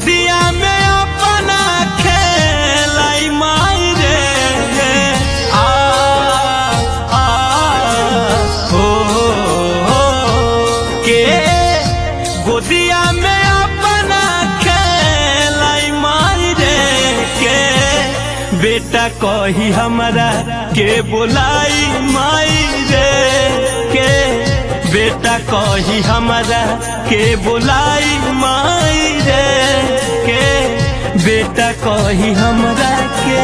गोदिया में अपना खेलाई माई रे आ आ हो हो के गोदिया में अपना खेलाई माई रे के बेटा कही हमरा के बोलाई माई रे के बेटा कही हमरा के बोलाई माई रे के बेटा कही हमरा के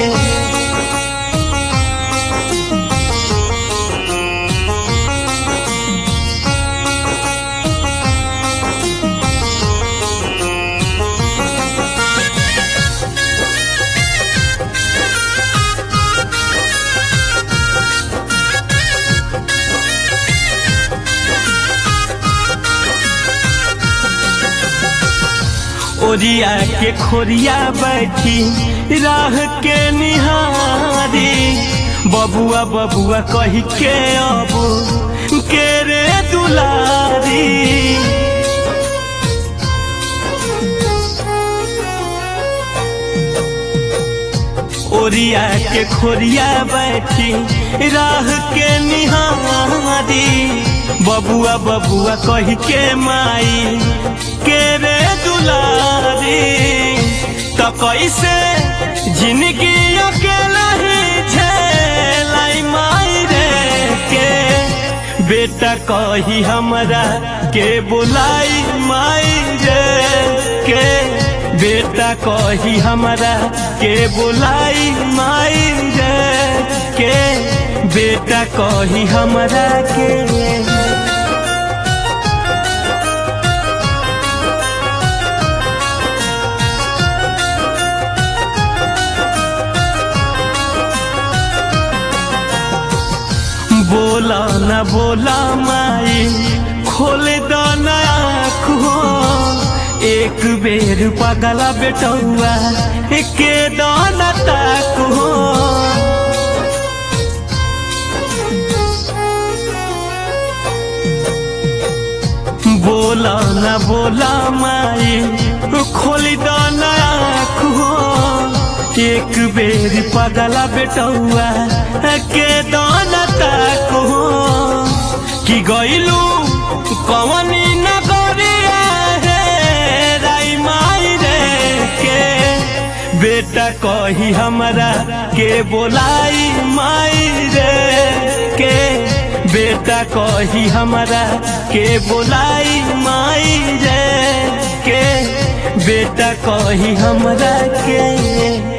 ओरिया के खोरिया बैठी राह के निहारी बबुआ बबुआ कही के अब के रे दुलारी ओरिया के खोरिया बैठी राह के निहारी बबुआ बबुआ कही के माई के रे दुलारी तो कैसे जिंदगी अकेला ही झेलाई माई रे के बेटा कही हमरा के बुलाई माई रे के बेटा कही हमरा के बुलाई माई रे के बेटा कही हमरा के बोला न बोला माई खोल दो आँख हो एक बेर पगला बेटौआ के दाना ताक हो बोला न बोला माई खोल दो आँख हो एक बेर पगला बेटौआ के दाना ताक हो कि गईलू कवनी नगरिया हे राई माई रे के बेटा कही हमरा के बोलाई माई रे के बेटा कही हमरा के बोलाई माई रे के बेटा कही हमरा के